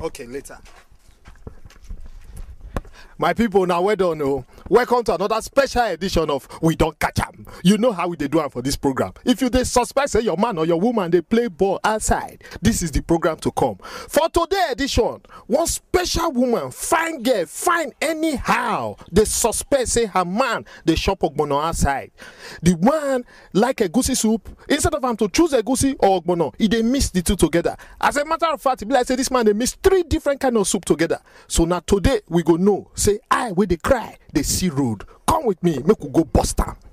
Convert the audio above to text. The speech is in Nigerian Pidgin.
Okay, later. My people, now well done. Oh. Welcome to another special edition of We Don't Catch 'em. You know how we dey do am for this program. If you dey suspect say your man or your woman dey play ball outside, this is the program to come. For today edition, one special woman, fine girl, fine anyhow, dey suspect say her man dey chop ogbono outside. The one like egusi soup, instead of am to choose egusi or ogbono, e dey mix the two together. As a matter of fact, e be like say this man dey mix three different kind of soup together. So na today we go know say I wey dey cry dey see road. Come with me, make we go bust am.